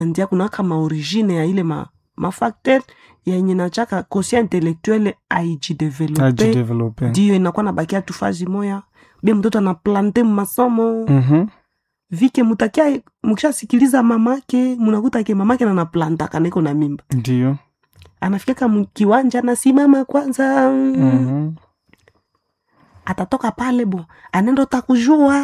ndia kunaka maorigine ya ile ma, mafacteur yenye nachaka kosia intellectuelle aijidevelope ajidevelope ndio inakuwa nabakia tu fazi moya bie mtoto anaplante masomo Mhm. vike mutakia mukishasikiliza mamake munakuta ke mamake nanaplantaka niko na mimba ndio anafikaka mkiwanja anasimama kwanza Mhm. atatoka pale bo anaenda utakujua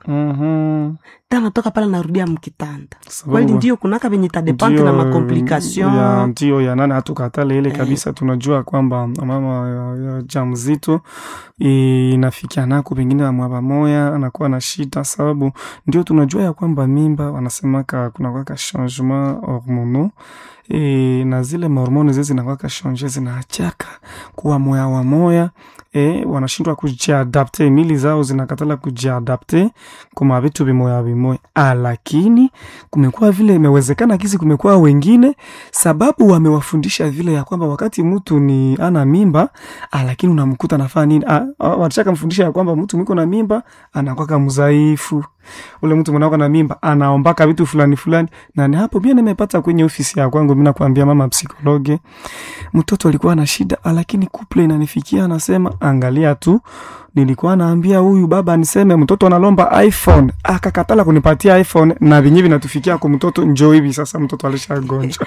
Mhm. ta anatoka pale narudia mkitanda Sababu- kweli ndio kunaka venye tadepante na Ndio, makomplikation ya ndio ya nani hatukatale ile Eh. kabisa tunajua kwamba mama ya, ya jamzito inafikia nako pengine amwaba moya anakuwa na shida sababu ndio tunajua ya kwamba mimba wanasemaka kunakwaka changement hormonaux e, na zile mahormoni zile zinakwaka change zinaachaka kuwa moya wa moya e, wanashindwa kujiadapte mili zao zinakatala kujiadapte kuma vitu vimoya vimoya ah, lakini kumekuwa vile imewezekana kisi kumekuwa wengine sababu wamewafundisha vile ya kwamba wakati mtu ni ana mimba ah, lakini unamkuta nafaa nini ah, ah, watashaka mfundisha ya kwamba mtu mwiko na mimba anakwaka mzaifu ule mtu mwanako na mimba anaombaka vitu fulani fulani na ni hapo pia nimepata kwenye ofisi ya kwangu mi nakwambia mama psikologe mtoto alikuwa na shida ah, lakini kuple inanifikia anasema angalia tu nilikuwa naambia huyu baba niseme mtoto analomba iphone akakatala kunipatia iphone na vinyi vinatufikia kwa mtoto njo hivi sasa mtoto alishagonjwa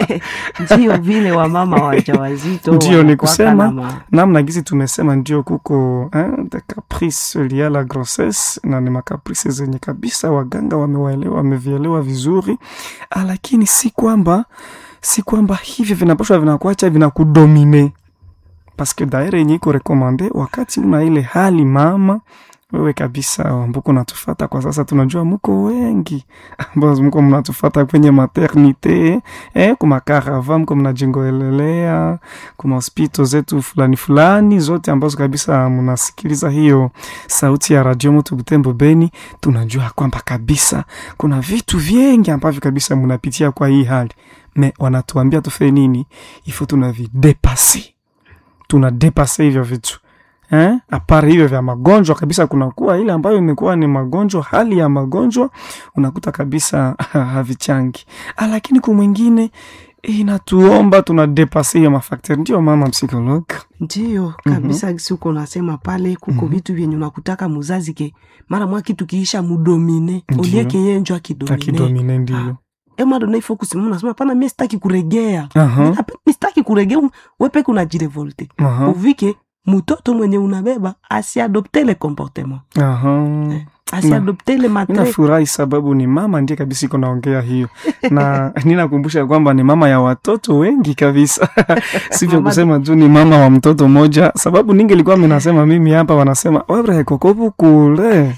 ndio vile wamama wajawazito Ndio, ni wanakuwaka kusema, na ma- namna gizi tumesema ndio kuko eh, de caprice lia la grossesse na ni makaprice zenye kabisa waganga wamewaelewa wamevielewa vizuri ah, lakini si kwamba si kwamba hivyo vinapashwa vinakuacha vinakudomine paske daire yenye iko rekomande wakati una ile hali mama wewe kabisa ambuko natufata kwa sasa tunajua muko wengi ambao mko mnatufata kwenye maternite eh, kumakarava mko mnajingoelelea kuma hospito zetu fulani fulani zote ambazo kabisa mnasikiliza hiyo sauti ya radio moto Butembo Beni, tunajua kwamba kabisa kuna vitu vingi ambavyo kabisa mnapitia kwa hii hali me wanatuambia tufe nini, ifo tunavidepasi, tunadepase hivyo vitu eh? Apari hivyo vya magonjwa kabisa, kunakuwa ile ambayo imekuwa ni magonjwa, hali ya magonjwa unakuta kabisa havichangi, Ah, lakini kumwingine inatuomba tunadepase hiyo mafakteri. Ndio mama psikolog ndio kabisa gisi uko nasema pale kuko vitu vyenye unakutaka muzazi ke mara mwa kitu kiisha mudomine Ndio. olieke yenjo akidomine akidomine ndio emadona ifo kusimama nasema pana mi sitaki kuregea Aha, Mi nape- mi sitaki kuregea wepeke unajirevolte aha, uvike mutoto mwenye unabeba asiadopte le comportement aha. asiadopte le matre Ninafurahi sababu ni mama ndiye kabisa iko naongea hiyo, na ninakumbusha kwamba ni mama ya watoto wengi kabisa, sivyo Mama- kusema tu ni mama wa mtoto mmoja, sababu ningelikuwa minasema mimi hapa, wanasema wewe kokopu kule.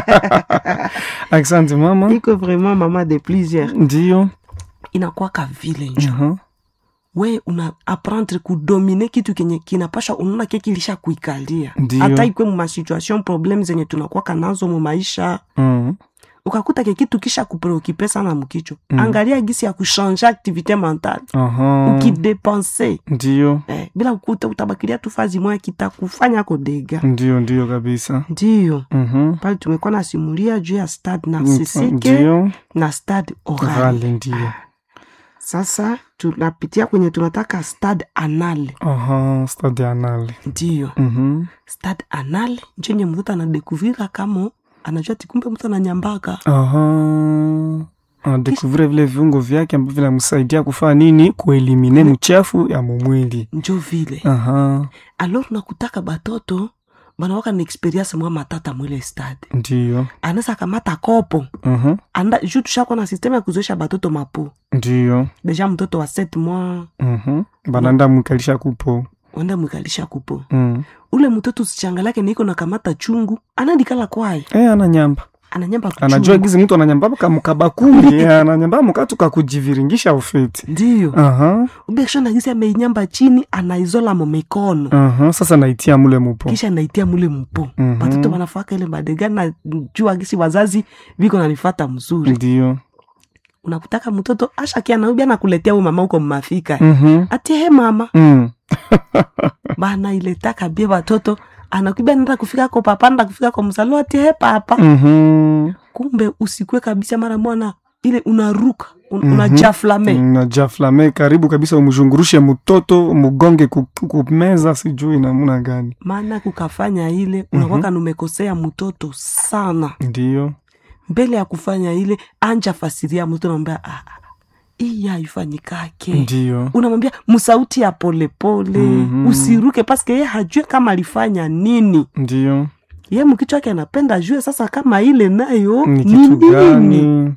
Asante mama, iko vraiment mama de plusieurs ndio inakwaka vile njo aha, we una apprendre kudomine kitu kenye kinapasha unaona ke kilisha kuikalia Ndio. hata ikwe mumasituation problem zenye tunakwaka nazo mumaisha mm, ukakuta ke kitu kisha kupreokipe sana mukichwa angalia gisi ya kushanje activité mentale aha, ukidepense ndio eh, bila kukuta utabakilia tu fazi moya kitakufanya kodega ndio ndio kabisa, ndiyo mhm, pale tumekuwa nasimulia juu ya stade narcisique ndio na stade oral rale, ndio sasa tunapitia kwenye tunataka stade anal aha, stade anale, ndiyo mhm, stade anal njenye mtoto anadekuvira kama anajua tikumbe mtu ananyambaka aha anadekuvire vile viungo vyake ambavyo vinamsaidia kufanya nini kuelimine mchafu ya mumwili njo vile aha alors nakutaka batoto banawaka na experience mwa matata mwile stade ndiyo anaweza kamata kopo aha anda ju tushakwa na systeme ya kuzoesha batoto mapo ndiyo deja mtoto wa 7 mois mhm bananda mwikalisha kupo wenda mwikalisha kupo mm. ule mtoto usichangalake niko na kamata chungu anandikala kwaye e ananyamba ananyamba anajua kuchungu gizi mtu ananyamba kamukabakuli e, ananyamba mukatu kakujiviringisha ufeti ndiyo aha ubekisha nagisi ameinyamba chini anaizola mo mikono aha sasa naitia mule mupo kisha naitia mule mpo Mhm. batoto banafaka ile madega na jua gisi wazazi viko nanifata mzuri ndiyo unakutaka mtoto ashakia naubi anakuletea we mama uko mmafika mhm atie he mama mm. bana iletaka bie batoto anakwibia nenda kufika ko papa nenda kufika ko mzalo atie he papa mhm kumbe usikwe kabisa mara mwana ile unaruka un, unajaflame najaflame karibu kabisa umzhungurushe mtoto mugonge ku- kumeza sijui namna gani maana kukafanya ile unakwaka numekosea mtoto sana ndiyo mbele ya kufanya ile anja fasiria mtoto namwambia ah, ah, hii haifanyikake ndiyo unamwambia msauti ya polepole Mhm. usiruke paske ye hajue kama alifanya nini ndiyo ye mkichwa wake anapenda ajue sasa kama ile nayo ni ni kitu nini gani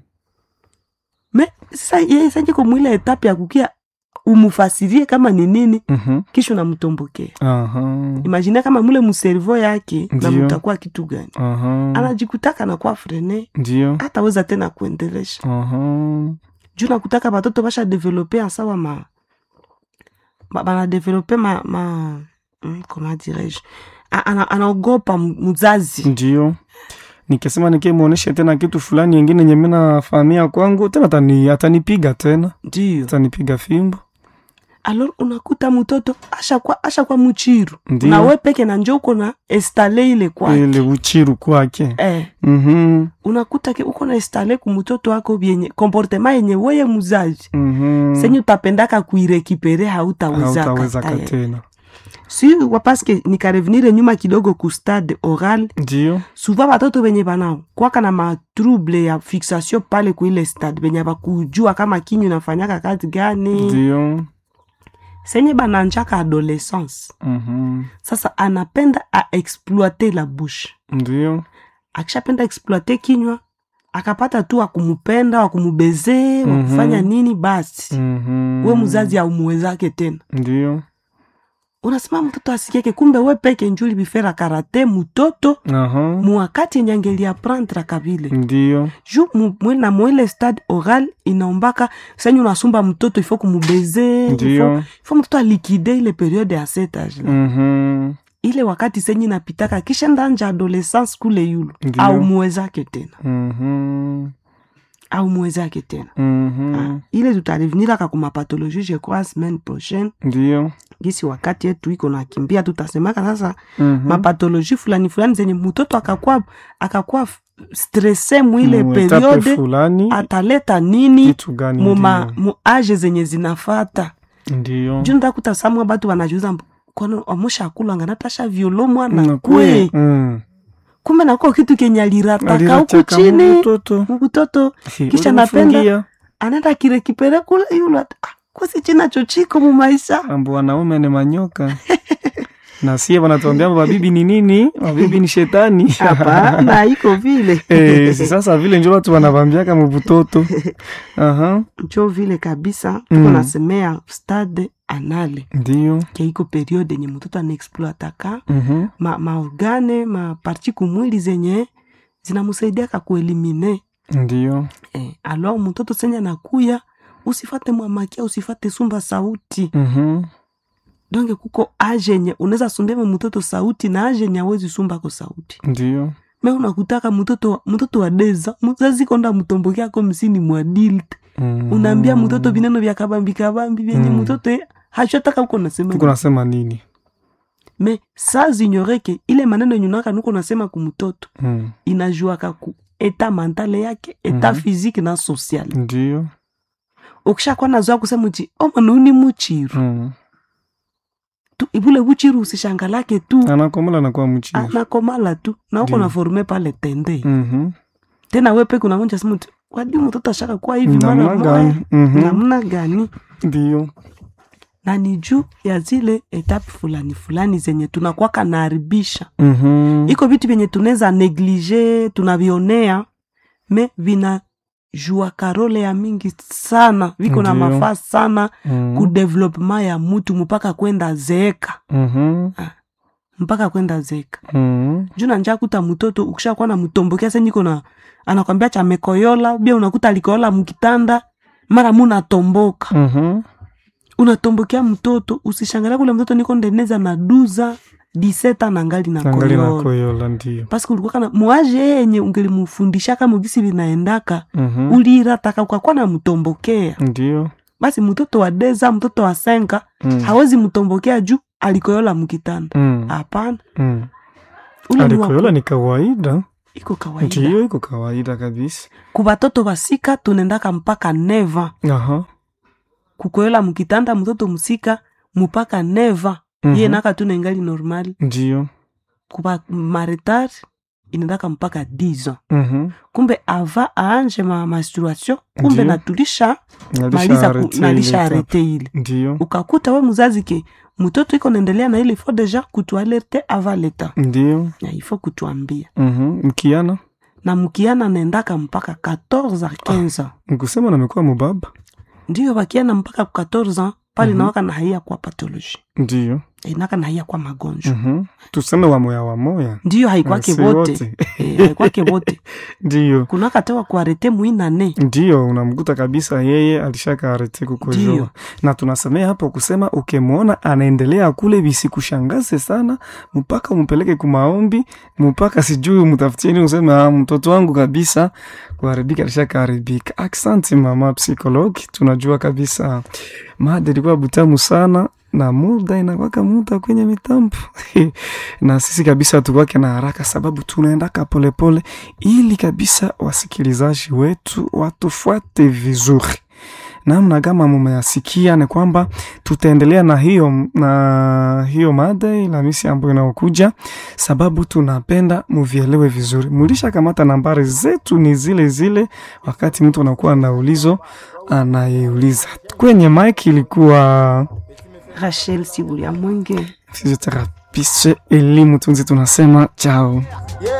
me sasa ye sajiko mwile etape ya kukia umufasirie kama ni nini Mhm. kisha unamtombokea Aha. imagine kama mule muservo yake na Ndiyo. mutakuwa kitu gani Aha. anajikutaka nakuwa frene ndiyo hataweza tena kuendelesha Aha. juu nakutaka batoto basha develope asawa ma ba- banadevelope ma, ma mm, comment dirais-je A- ana- anaogopa m- mzazi ndiyo nikisema nikimwonyeshe tena kitu fulani yengine nye minafahamia kwangu tena atani, atanipiga tena ndio atanipiga fimbo alor unakuta mtoto ashakwa ashakwa muchiru Ndiyo. na we peke na njo uko na estale ile kwake ile uchiru kwake eh, Mhm. unakuta ke uko na estale ku mtoto wako vyenye komportema yenye weye muzazi Mhm. senye utapendaka kuirekipere hautawezaka hautawezaka tayari. tena si wapaske nikarevenire nyuma kidogo ku stade oral ndiyo suva batoto benye bana kwaka na matrouble ya fixation pale kuile stade benye bakujua kama kinyu nafanyaka kazi gani ndiyo senye bananjaka adolescence Mhm. sasa anapenda aexploite la bouche ndiyo akishapenda exploite kinywa akapata tu wakumupenda wakumubeze Mhm. wakufanya nini basi Mhm. we mzazi aumuwezake tena ndiyo unasema mtoto asikieke kumbe we peke njuli bifera karate mutoto Aha. muwakati yenye angeliaprendre kabile ndiyo ju mu- mwe- na mwele stade oral inaombaka senye unasumba mtoto ifo kumubeze ndiyo ifo mtoto alikide ile periode ya setage la Mhm. ile wakati senye inapitaka kisha ndanja adolescence kule yulu Ndiyo. au muwezake tena Mhm. au muwezake tena Mhm. Ah, ile tutareveniraka kumapatologie je crois semaine prochaine ndiyo gisi wakati yetu iko nakimbia tutasemaka sasa Mhm. mapatologie fulani fulani zenye mtoto akakuwa akakuwa f- stresse mwile Mu etape periode fulani ataleta nini kitu gani muma ndiyo. mu age zenye zinafata ndiyo juu ndakuta samwa batu wanajuza mb- kwani amusha akulanga natasha violo mwana Na kwe kwe. Mm. kumbe nakuwa kitu kenye alirataka huku Alirataka chini mtoto. mkutoto Hi, Kisha ulimfungia. napenda- anaenda kirekipere kule yule ata- ah, kwasi china chochiko mumaisha ambo wanaume ni manyoka na sie wanatuambia mabibi ni nini mabibi ni shetani hapana iko vile Eh, si sasa vile njo watu wanavambiaka mubutoto aha njo vile kabisa tuko Mm. nasemea stade anale ndiyo keiko periode yenye mtoto anaexploataka Mhm. ma, maorgane maparti kumwili zenye zinamusaidiaka kuelimine ndiyo eh, alo mtoto senye nakuya usifate mwamakia usifate sumba sauti Mhm. donge kuko age yenye unaweza sumbema mtoto sauti na age yenye awezi sumbako sauti ndiyo me unakutaka mtoto mtoto wa deza mzazi konda mtombokeako msini mwadilt Mhm. unaambia mtoto vineno vya kabambi kabambi vyenye Mm. mtoto eh, hachotaka uko nasema tuko nasema nini me saa zinyoreke ile maneno yenye unaka nuko nasema kumtoto Mm. inajuaka ku eta mentale yake eta Mhm. physique na social ndiyo ukishakuwa nazoa kusema uti omanauni muchiru Mm. tu ibule buchiru usishangalake tu anakomola nakuwa mchiri anakomala tu na uko Ndiyo. na forme pale tende Mhm. tena we peke unavunja sema uti kwadi mtoto ashaka kuwa hivi mara namna moya gani Mhm. namna gani ndiyo na ni juu ya zile etape fulani fulani zenye tunakwaka naharibisha Mhm. iko vitu vyenye tunaweza neglige tunavionea me vina jua karole ya mingi sana viko na Ndiyo. mafaa sana Mhm. ku development ya mutu mpaka kwenda zeeka Mhm. mpaka kwenda zeeka Mhm. juu nanja kuta mtoto ukishakuwa na mtombokea senyiko na anakwambia chamekoyola bia unakuta alikoyola mkitanda mara munatomboka Mhm. unatombokea mtoto usishangalia kule mtoto niko ndeneza na duza diseta na ngali na angali na koyola koyola ndiyo paske ulikuwa kana mwaje yenye ungelimufundisha kama ugisi linaendaka Mhm. ulirataka ukakuwa na mtombokea ndiyo basi mtoto wa deza mtoto wa senka Mm. hawezi mtombokea juu alikoyola mkitanda Mm. hapana Mm. ule ni wa- alikoyola ni kawaida iko kawaida ndiyo iko kawaida kabisa kubatoto basika tunendaka mpaka neva aha kukoyola mukitanda mtoto musika mupaka neva Mhm. iye naka tunengali normal ndiyo kuba maretar inendaka mpaka 10 ans Mhm. kumbe ava aanje ma menstruation kumbe Ndiyo. natulisha Nalisha maliza ku- arete nalisha ile arete ile ndiyo ukakuta we muzazi ke mtoto iko naendelea na ile ifo deja kutualerte ava leta ndiyo na ifo kutuambia Mhm. mkiana na mkiana naendaka mpaka 14 a 15 ans nikusema namekuwa mubaba ndiyo bakiana mpaka ku 14 ans pale Mhm. nawaka na haia kwa pathologie ndiyo inaka na haia kwa magonjwa Mhm. tuseme wamoya wamoya ndiyo haikwake Si vote Eh, haikwake vote ndiyo kunaka tewa kuarete muinane ndiyo unamkuta kabisa yeye alishaka arete kukojoa Ndiyo. na tunasemea hapo kusema ukimwona anaendelea kule visikushangaze sana mpaka umpeleke kumaombi mpaka sijui mtafutieni useme ah, mtoto wangu kabisa kuharibika alishaka haribika aksanti mama psikologi tunajua kabisa mada ilikuwa butamu sana na muda inakwaka muda kwenye mitambo na sisi kabisa tukwake na haraka sababu tunaendaka polepole ili kabisa wasikilizaji wetu watufuate vizuri namna kama mumeyasikia ni kwamba tutaendelea na hiyo na hiyo mada Alhamisi ambayo inaokuja, sababu tunapenda muvielewe vizuri. Mulisha kamata nambari zetu ni zile zile, wakati mtu anakuwa na ulizo anayeuliza. Kwenye mike ilikuwa rachel sibulia mwenge physiotherapiste elimu tunzi, tunasema chao. Yeah.